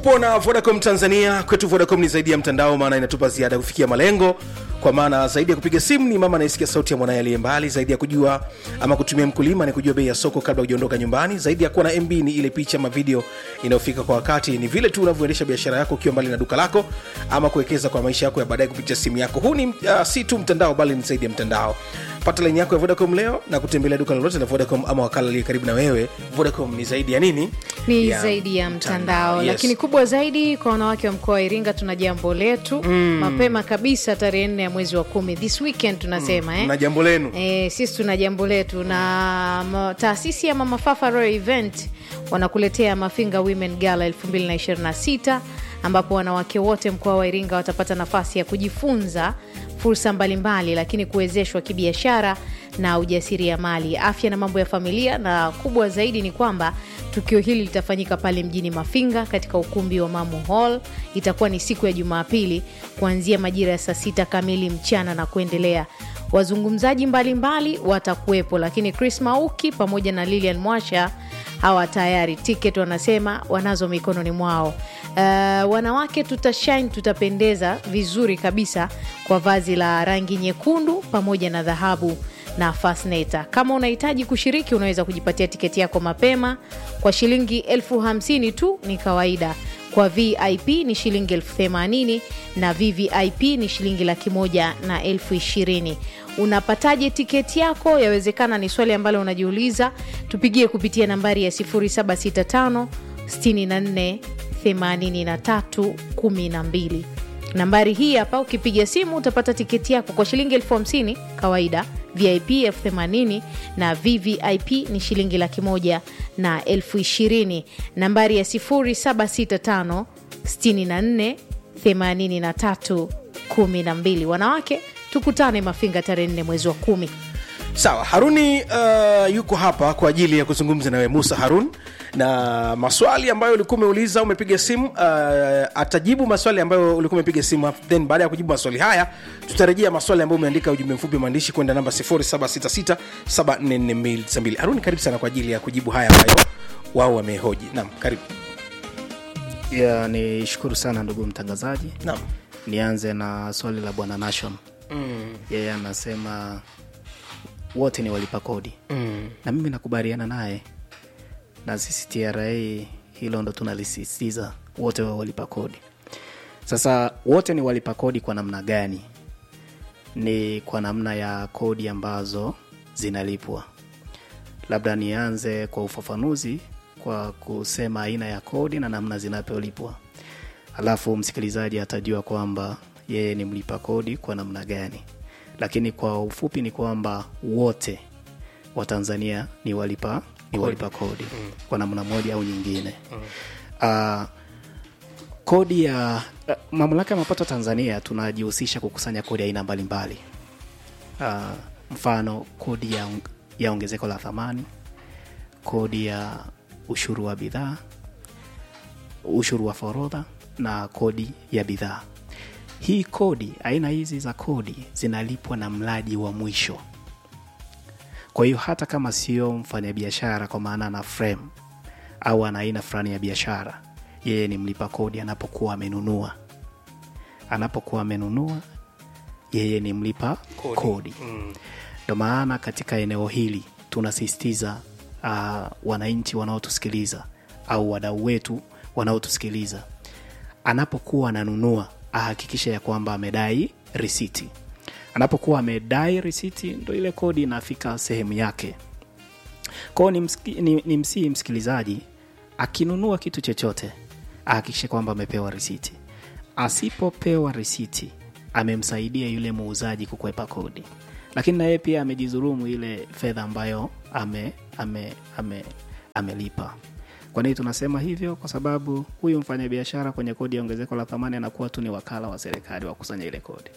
tupo na vodacom tanzania kwetu vodacom ni zaidi ya mtandao maana inatupa ziada kufikia malengo kwa maana zaidi ya kupiga simu ni mama anayesikia sauti ya mwanaye aliye mbali zaidi ya kujua ama kutumia mkulima ni kujua bei ya soko kabla hujaondoka nyumbani zaidi ya kuwa na mb ni ile picha ama video inayofika kwa wakati ni vile tu unavyoendesha biashara yako ukiwa mbali na duka lako ama kuwekeza kwa maisha yako ya baadaye kupitia simu yako huu ni uh, si tu mtandao bali ni zaidi ya mtandao pata laini yako ya vodacom leo na kutembelea duka lolote la vodacom ama wakala aliye karibu na wewe vodacom ni zaidi ya nini ni zaidi ya mtandao yes. lakini kubwa zaidi kwa wanawake wa mkoa wa iringa tuna jambo letu mm. mapema kabisa tarehe nne ya mwezi wa kumi this weekend tunasema mm. eh? na jambo lenu E, sisi tuna jambo letu na ma, taasisi ya Mama Fafa Royal Event wanakuletea Mafinga Women Gala 2026 ambapo wanawake wote mkoa wa Iringa watapata nafasi ya kujifunza fursa mbalimbali, lakini kuwezeshwa kibiashara na ujasiriamali, afya na mambo ya familia, na kubwa zaidi ni kwamba tukio hili litafanyika pale mjini Mafinga katika ukumbi wa Mamu Hall. Itakuwa ni siku ya Jumapili kuanzia majira ya saa sita kamili mchana na kuendelea wazungumzaji mbalimbali watakuwepo, lakini Chris Mauki pamoja na Lilian Mwasha hawa tayari ticket wanasema wanazo mikononi mwao. Uh, wanawake tutashine, tutapendeza vizuri kabisa kwa vazi la rangi nyekundu pamoja na dhahabu na fasneta. Kama unahitaji kushiriki, unaweza kujipatia tiketi yako mapema kwa shilingi elfu hamsini tu, ni kawaida kwa vip ni shilingi elfu themanini na vvip ni shilingi laki moja na elfu ishirini unapataje tiketi yako yawezekana ni swali ambalo unajiuliza tupigie kupitia nambari ya 765 64 83 12 nambari hii hapa ukipiga simu utapata tiketi yako kwa shilingi elfu hamsini kawaida vip elfu themanini na vvip ni shilingi laki moja na elfu ishirini nambari ya 765 64 83 12 wanawake tukutane mafinga tarehe nne mwezi wa kumi sawa haruni uh, yuko hapa kwa ajili ya kuzungumza nawe musa harun na maswali ambayo ulikuwa umeuliza umepiga simu uh, atajibu maswali ambayo ulikuwa umepiga simu then baada ya kujibu maswali haya tutarejea maswali ambayo umeandika ujumbe mfupi maandishi kwenda namba 0766744292 haruni karibu sana kwa ajili ya kujibu haya ambayo wao wamehoji naam karibu ya ni shukuru sana ndugu mtangazaji naam nianze na swali la bwana nation mm. yeye anasema wote ni walipa kodi mm. na mimi nakubaliana naye na sisi tra hilo ndo tunalisisitiza wote wa walipa kodi sasa wote ni walipa kodi kwa namna gani ni kwa namna ya kodi ambazo zinalipwa labda nianze kwa ufafanuzi kwa kusema aina ya kodi na namna zinavyolipwa alafu msikilizaji atajua kwamba yeye ni mlipa kodi kwa namna gani lakini kwa ufupi ni kwamba wote wa tanzania ni walipa ni walipa kodi mm. kwa namna moja au nyingine mm. uh, kodi ya uh, mamlaka ya mapato tanzania tunajihusisha kukusanya kodi aina mbalimbali uh, mfano kodi ya, ya ongezeko la thamani kodi ya ushuru wa bidhaa ushuru wa forodha na kodi ya bidhaa hii kodi aina hizi za kodi zinalipwa na mlaji wa mwisho kwa hiyo hata kama sio mfanyabiashara kwa maana ana frame au ana aina fulani ya biashara yeye ni mlipa kodi anapokuwa amenunua anapokuwa amenunua yeye ni mlipa kodi, kodi. ndo mm. maana katika eneo hili tunasisitiza uh, wananchi wanaotusikiliza au wadau wetu wanaotusikiliza anapokuwa ananunua ahakikishe ya kwamba amedai risiti anapokuwa amedai risiti ndo ile kodi inafika sehemu yake kwao ni, msiki, ni, ni msii msikilizaji akinunua kitu chochote ahakikishe kwamba amepewa risiti asipopewa risiti amemsaidia yule muuzaji kukwepa kodi lakini na yeye pia amejizurumu ile fedha ambayo ame, ame, ame, amelipa kwa nini tunasema hivyo kwa sababu huyu mfanyabiashara kwenye kodi ya ongezeko la thamani anakuwa tu ni wakala wa serikali wa kusanya ile kodi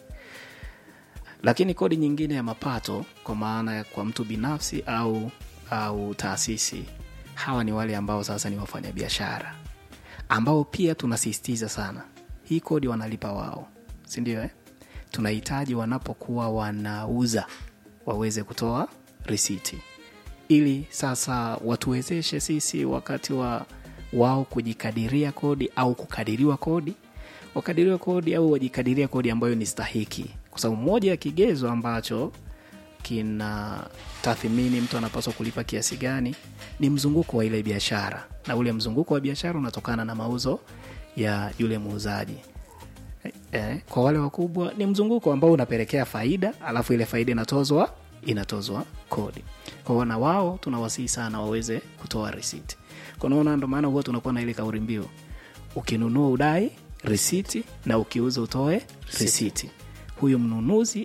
lakini kodi nyingine ya mapato kwa maana ya kwa mtu binafsi au au taasisi hawa ni wale ambao sasa ni wafanyabiashara ambao pia tunasisitiza sana hii kodi wanalipa wao sindio eh? tunahitaji wanapokuwa wanauza waweze kutoa risiti ili sasa watuwezeshe sisi wakati wa wao kujikadiria kodi au kukadiriwa kodi wakadiriwa kodi au wajikadiria kodi ambayo ni stahiki kwa sababu moja ya kigezo ambacho kina tathmini mtu anapaswa kulipa kiasi gani ni mzunguko wa ile biashara na ule mzunguko wa biashara unatokana na mauzo ya yule muuzaji eh, kwa wale wakubwa ni mzunguko ambao unapelekea faida alafu ile faida inatozwa inatozwa kodi kwa hiyo na wao tunawasihi sana waweze kutoa risiti kunaona ndo maana huwa tunakuwa na ile kauli mbiu ukinunua udai risiti na ukiuza utoe risiti huyu mnunuzi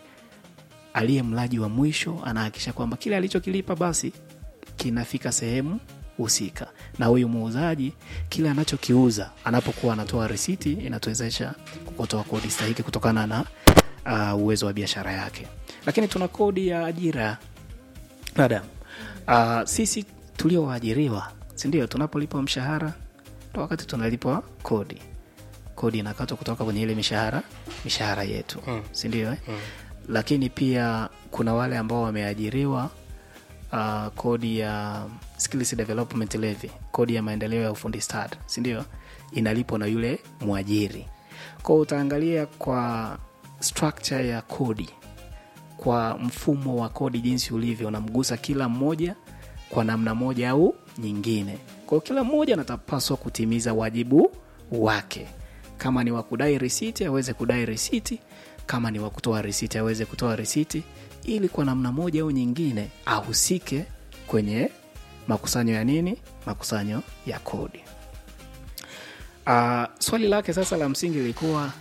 aliye mlaji wa mwisho anahakikisha kwamba kile alichokilipa basi kinafika sehemu husika na huyu muuzaji kile anachokiuza anapokuwa anatoa risiti inatuwezesha kutoa kodi stahiki kutokana na uh, uwezo wa biashara yake lakini tuna kodi ya ajira madam uh, sisi tulioajiriwa sindio tunapolipwa mshahara ndo wakati tunalipwa kodi kodi inakatwa kutoka kwenye ile mishahara mishahara yetu mm. sindio eh? mm. lakini pia kuna wale ambao wameajiriwa uh, kodi ya skills development levy kodi ya maendeleo ya ufundi stad sindio inalipwa na yule mwajiri kwao utaangalia kwa structure ya kodi kwa mfumo wa kodi jinsi ulivyo unamgusa kila mmoja kwa namna moja au nyingine kwao kila mmoja anatapaswa kutimiza wajibu wake kama ni wa kudai risiti aweze kudai risiti kama ni wa kutoa risiti aweze kutoa risiti ili kwa namna moja au nyingine ahusike kwenye makusanyo ya nini makusanyo ya kodi uh, swali lake sasa la msingi lilikuwa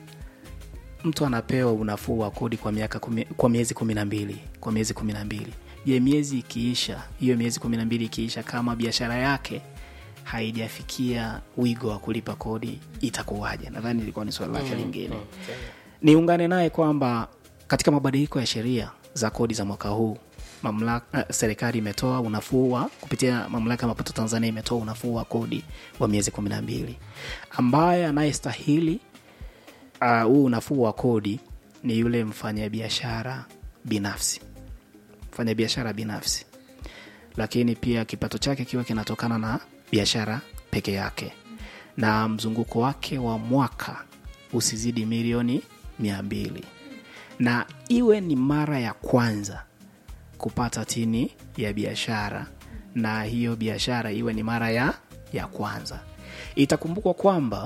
mtu anapewa unafuu wa kodi kwa miaka kumi, kwa miezi kumi na mbili kwa miezi kumi na mbili je miezi ikiisha hiyo miezi kumi na mbili ikiisha kama biashara yake haijafikia wigo wa kulipa kodi itakuwaje nadhani ilikuwa ni swali lake lingine niungane naye kwamba katika mabadiliko ya sheria za kodi za mwaka huu mamlaka uh, serikali imetoa unafuu wa kupitia mamlaka ya mapato tanzania imetoa unafuu wa kodi wa miezi kumi na mbili ambaye anayestahili huu uh, unafuu wa kodi ni yule mfanyabiashara binafsi mfanyabiashara binafsi lakini pia kipato chake kiwa kinatokana na biashara peke yake na mzunguko wake wa mwaka usizidi milioni mia mbili na iwe ni mara ya kwanza kupata tini ya biashara na hiyo biashara iwe ni mara ya ya kwanza itakumbukwa kwamba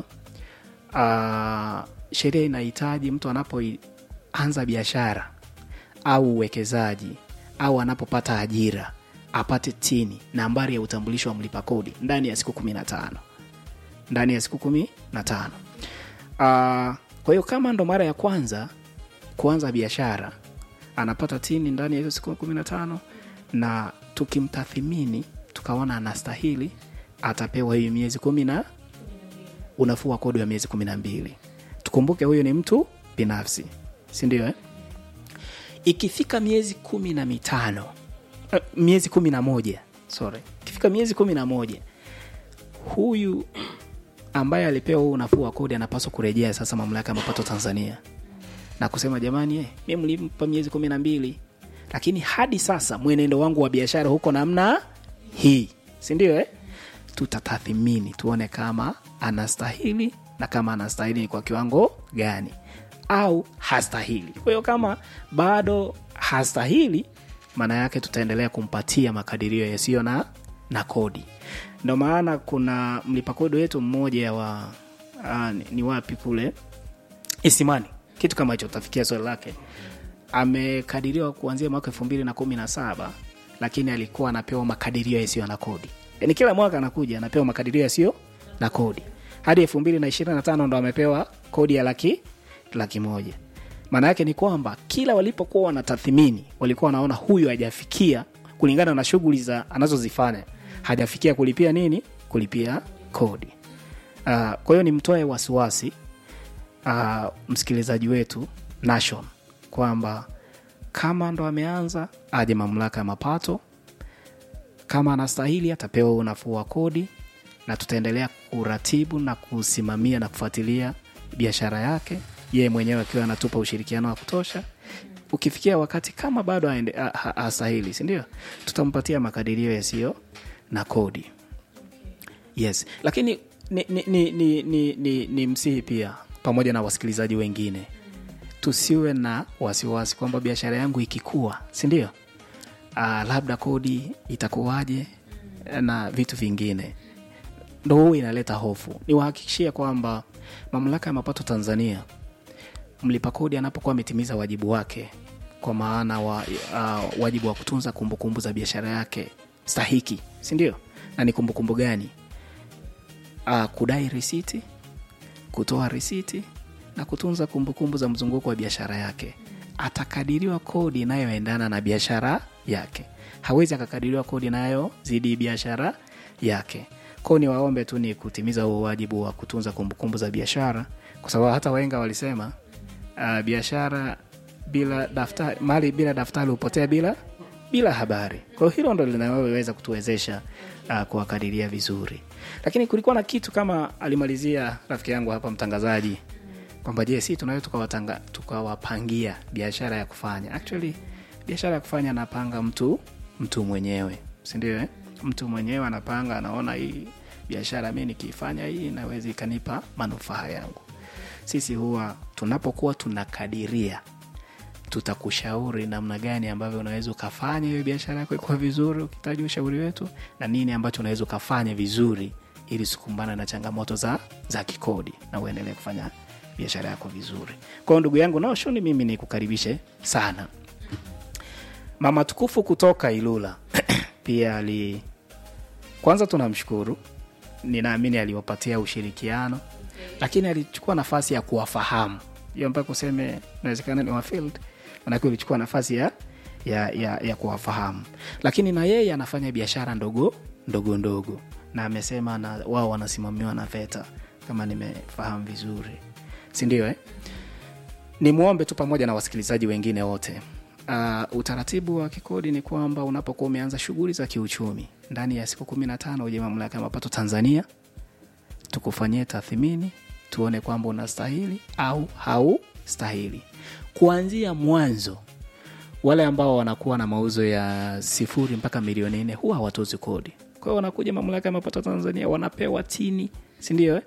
uh, sheria inahitaji mtu anapoanza biashara au uwekezaji au anapopata ajira apate tini nambari ya utambulisho wa mlipa kodi ndani ya siku kumi na tano ndani ya siku kumi na tano uh, kwa hiyo kama ndo mara ya kwanza kuanza biashara anapata tini ndani ya hizo siku kumi na tano na tukimtathimini tukaona anastahili atapewa hiyo miezi kumi na unafuu wa kodi wa miezi kumi na mbili tukumbuke huyu ni mtu binafsi sindio eh? ikifika miezi kumi na mitano uh, miezi kumi na moja sorry ikifika miezi kumi na moja huyu ambaye alipewa huu unafuu wa kodi anapaswa kurejea sasa mamlaka ya mapato tanzania na kusema jamani eh, mi mlimpa miezi kumi na mbili lakini hadi sasa mwenendo wangu wa biashara huko namna hii sindio eh? tutatathimini tuone kama anastahili na kama anastahili ni kwa kiwango gani au hastahili kwa hiyo kama bado hastahili maana yake tutaendelea kumpatia makadirio yasiyo na na kodi ndo maana kuna mlipa kodi wetu mmoja wa aa, ni, ni wapi kule isimani kitu kama hicho utafikia swali lake amekadiriwa kuanzia mwaka elfu mbili na kumi na saba lakini alikuwa anapewa makadirio yasiyo na kodi yani kila mwaka anakuja anapewa makadirio yasiyo na kodi hadi elfu mbili na ishirini na tano ndo amepewa kodi ya laki laki moja maana yake ni kwamba kila walipokuwa wanatathimini walikuwa wanaona huyu hajafikia kulingana na shughuli za anazozifanya hajafikia kulipia nini kulipia kodi uh, kwa hiyo nimtoe wasiwasi uh, msikilizaji wetu nation kwamba kama ndo ameanza aje mamlaka ya mapato kama anastahili atapewa unafuu wa kodi na tutaendelea kuratibu na kusimamia na kufuatilia biashara yake yeye mwenyewe akiwa anatupa ushirikiano wa kutosha ukifikia wakati kama bado astahili sindio tutampatia makadirio yasiyo na kodi yes lakini ni, ni, ni, ni, ni, ni, ni msihi pia pamoja na wasikilizaji wengine tusiwe na wasiwasi kwamba biashara yangu ikikua sindio uh, labda kodi itakuwaje na vitu vingine ndo huu inaleta hofu niwahakikishie kwamba mamlaka ya mapato tanzania mlipa kodi anapokuwa ametimiza wajibu wake kwa maana wa, uh, wajibu wa kutunza kumbukumbu za biashara yake stahiki sindio na ni kumbukumbu gani uh, kudai risiti kutoa risiti na kutunza kumbukumbu za mzunguko wa biashara yake atakadiriwa kodi inayoendana na biashara yake hawezi akakadiriwa kodi inayozidi biashara yake kwao ni waombe tu ni kutimiza huo wajibu wa kutunza kumbukumbu za biashara kwa sababu hata waenga walisema uh, biashara bila daftari mali bila daftari hupotea bila bila habari kwa hiyo hilo ndo linaloweza kutuwezesha uh, kuwakadiria vizuri lakini kulikuwa na kitu kama alimalizia rafiki yangu hapa mtangazaji kwamba je si tunaweza tukawatanga- tukawapangia biashara ya kufanya actually biashara ya kufanya anapanga mtu mtu mwenyewe sindio eh? mtu mwenyewe anapanga anaona hii biashara mi nikiifanya hii inaweza ikanipa manufaa yangu sisi huwa tunapokuwa tunakadiria tutakushauri namna gani ambavyo unaweza ukafanya hiyo biashara yako ikuwa vizuri ukihitaji ushauri wetu na nini ambacho unaweza ukafanya vizuri ili sikumbana na changamoto za za kikodi na uendelee kufanya biashara yako vizuri kwao ndugu yangu naoshuni mimi nikukaribishe sana mama tukufu kutoka ilula pia ali kwanza tunamshukuru ninaamini aliwapatia ushirikiano lakini alichukua nafasi ya kuwafahamu hiyo mpaka useme inawezekana ni wafield manake ulichukua nafasi ya ya, ya, ya kuwafahamu lakini na yeye anafanya biashara ndogo ndogo ndogo na amesema na wao wanasimamiwa na veta kama nimefahamu vizuri sindio eh? nimwombe tu pamoja na wasikilizaji wengine wote uh, utaratibu wa kikodi ni kwamba unapokuwa umeanza shughuli za kiuchumi ndani ya siku kumi na tano uje mamlaka ya mapato tanzania tukufanyie tathmini tuone kwamba unastahili au haustahili kuanzia mwanzo wale ambao wanakuwa na mauzo ya sifuri mpaka milioni nne huwa hawatozi kodi kwa hiyo wanakuja mamlaka ya mapato tanzania wanapewa tini sindio eh?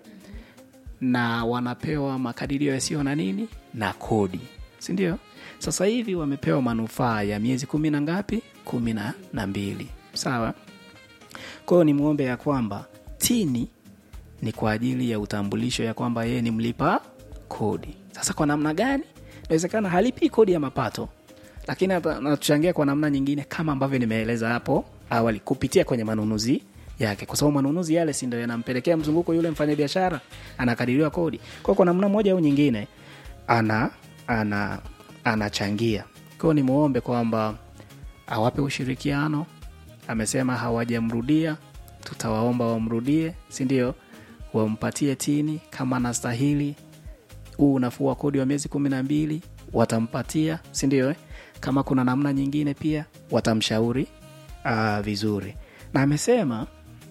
na wanapewa makadirio yasiyo na nini na kodi sindio sasa hivi wamepewa manufaa ya miezi kumi na ngapi kumi na na mbili sawa kwa hiyo ni mwombe ya kwamba tini ni kwa ajili ya utambulisho ya kwamba yeye ni mlipa kodi sasa kwa namna gani inawezekana halipi kodi ya mapato lakini ata- anatuchangia kwa namna nyingine kama ambavyo nimeeleza hapo awali kupitia kwenye manunuzi yake kwa sababu manunuzi yale si ndo yanampelekea mzunguko yule mfanyabiashara anakadiriwa kodi kwa kwa namna moja au nyingine ana ana anachangia kwao ni muombe kwamba awape ushirikiano amesema hawajamrudia tutawaomba wamrudie si ndio wampatie tini kama anastahili huu unafuu wa kodi wa miezi kumi na mbili watampatia sindio eh? kama kuna namna nyingine pia watamshauri uh, vizuri na amesema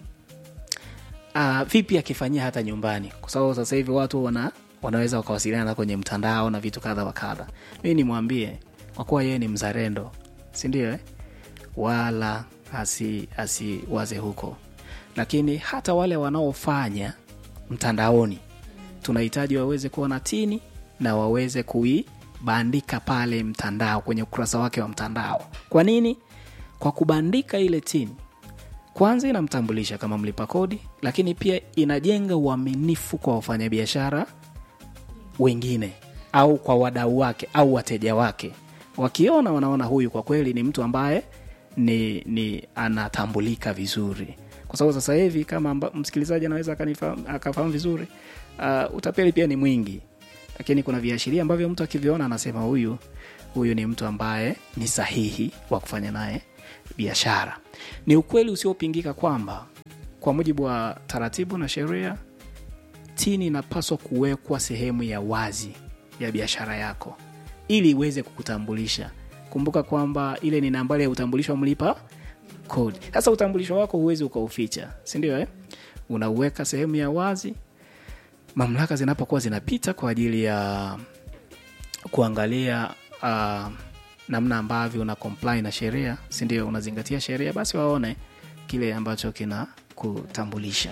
uh, vipi akifanyia hata nyumbani kwa sababu sasa hivi watu wana wanaweza wakawasiliana kwenye mtandao na vitu kadha wa kadha mii nimwambie kwa kuwa yeye ni mzarendo sindio eh? wala asi asiwaze huko lakini hata wale wanaofanya mtandaoni tunahitaji waweze kuwa na tini na waweze kuibandika pale mtandao kwenye ukurasa wake wa mtandao kwa nini kwa kubandika ile tini kwanza inamtambulisha kama mlipa kodi lakini pia inajenga uaminifu kwa wafanyabiashara wengine au kwa wadau wake au wateja wake wakiona wanaona huyu kwa kweli ni mtu ambaye ni, ni anatambulika vizuri kwa sababu sasa hivi kama amba, msikilizaji anaweza akanifahamu- akafahamu vizuri uh, utapeli pia ni mwingi lakini kuna viashiria ambavyo mtu akiviona anasema huyu huyu ni mtu ambaye ni sahihi wa kufanya naye biashara ni ukweli usiopingika kwamba kwa mujibu wa taratibu na sheria tini inapaswa kuwekwa sehemu ya wazi ya biashara yako ili iweze kukutambulisha kumbuka kwamba ile ni nambari ya utambulisho wa mlipa kodi sasa utambulisho wako huwezi ukauficha sindio eh? unauweka sehemu ya wazi mamlaka zinapokuwa zinapita kwa ajili ya kuangalia uh, namna ambavyo una comply na sheria sindio unazingatia sheria basi waone kile ambacho kina kutambulisha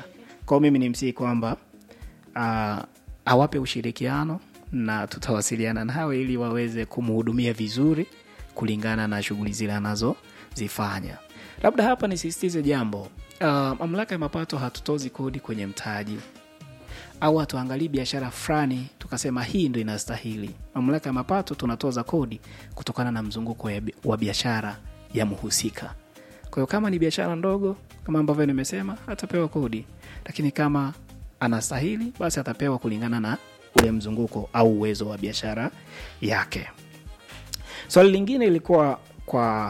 kwao mimi ni msii kwamba uh, awape ushirikiano na tutawasiliana nao ili waweze kumhudumia vizuri kulingana na shughuli zile anazozifanya labda hapa nisisitize jambo uh, mamlaka ya mapato hatutozi kodi kwenye mtaji au hatuangalii biashara fulani tukasema hii ndo inastahili mamlaka ya mapato tunatoza kodi kutokana na mzunguko ya bi- wa biashara ya mhusika kwa hiyo kama ni biashara ndogo kama ambavyo nimesema atapewa kodi lakini kama anastahili basi atapewa kulingana na ule mzunguko au uwezo wa biashara yake swali lingine ilikuwa kwa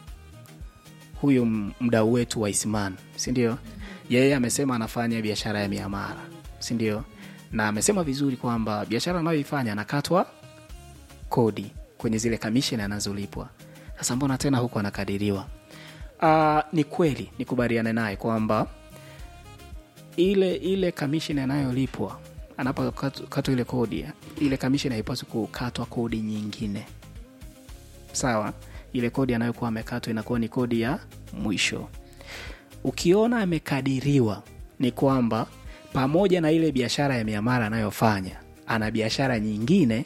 huyu m- mdau wetu wa isman sindio yeye amesema anafanya biashara ya miamara sindio na amesema vizuri kwamba biashara anayoifanya anakatwa kodi kwenye zile kamisheni anazolipwa sasa mbona tena huku anakadiriwa uh, ni kweli nikubaliane naye kwamba ile ile kamisheni anayolipwa anapokatwa ile kodi ile kamisheni haipaswi kukatwa kodi nyingine sawa ile kodi anayokuwa amekatwa inakuwa ni kodi ya mwisho ukiona amekadiriwa ni kwamba pamoja na ile biashara ya miamara anayofanya ana biashara nyingine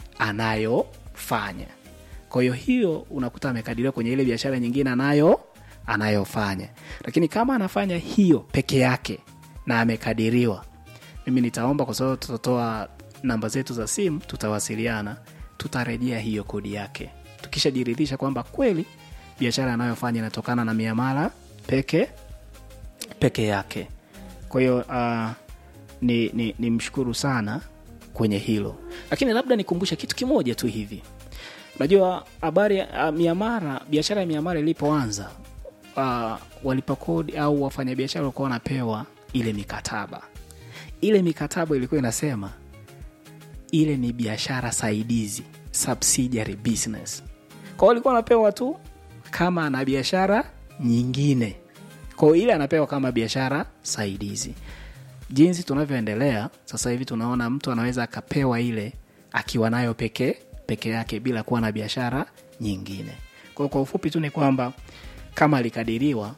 anayofanya kwa hiyo hiyo unakuta amekadiriwa kwenye ile biashara nyingine anayo anayofanya lakini kama anafanya hiyo peke yake na amekadiriwa mimi nitaomba kwa sababu tutatoa namba zetu za simu tutawasiliana tutarejea hiyo kodi yake tukishajiridhisha kwamba kweli biashara anayofanya inatokana na miamala peke peke yake kwa hiyo uh, ni, ni, ni mshukuru sana kwenye hilo lakini labda nikumbushe kitu kimoja tu hivi unajua habari ya uh, miamara biashara ya miamara ilipoanza uh, walipa kodi au wafanyabiashara walikuwa wanapewa ile mikataba ile mikataba ilikuwa inasema ile ni biashara saidizi subsidiary business kwao walikuwa wanapewa tu kama ana biashara nyingine kwao ile anapewa kama biashara saidizi jinsi tunavyoendelea sasa hivi tunaona mtu anaweza akapewa ile akiwa nayo peke peke yake bila kuwa na biashara nyingine kwao kwa ufupi tu ni kwamba kama alikadiriwa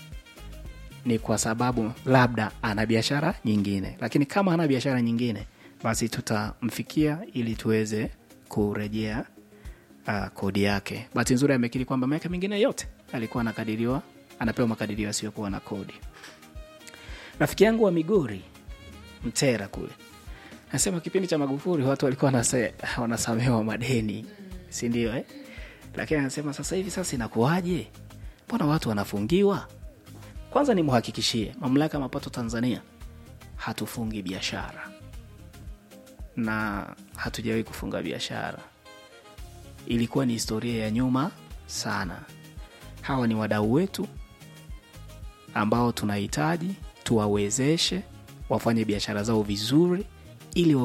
ni kwa sababu labda ana biashara nyingine lakini kama ana biashara nyingine basi tutamfikia ili tuweze kurejea uh, kodi yake bahati nzuri amekiri kwamba miaka mingine yote alikuwa anakadiriwa anapewa makadirio yasiyokuwa na kodi rafiki yangu wa migori mtera kule nasema kipindi cha magufuri watu walikuwa wanase, wanasamewa madeni sindio eh? lakini anasema sasa hivi sasa inakuwaje mbona watu wanafungiwa kwanza nimhakikishie mamlaka ya mapato tanzania hatufungi biashara na hatujawahi kufunga biashara ilikuwa ni historia ya nyuma sana hawa ni wadau wetu ambao tunahitaji tuwawezeshe wafanye biashara zao vizuri ili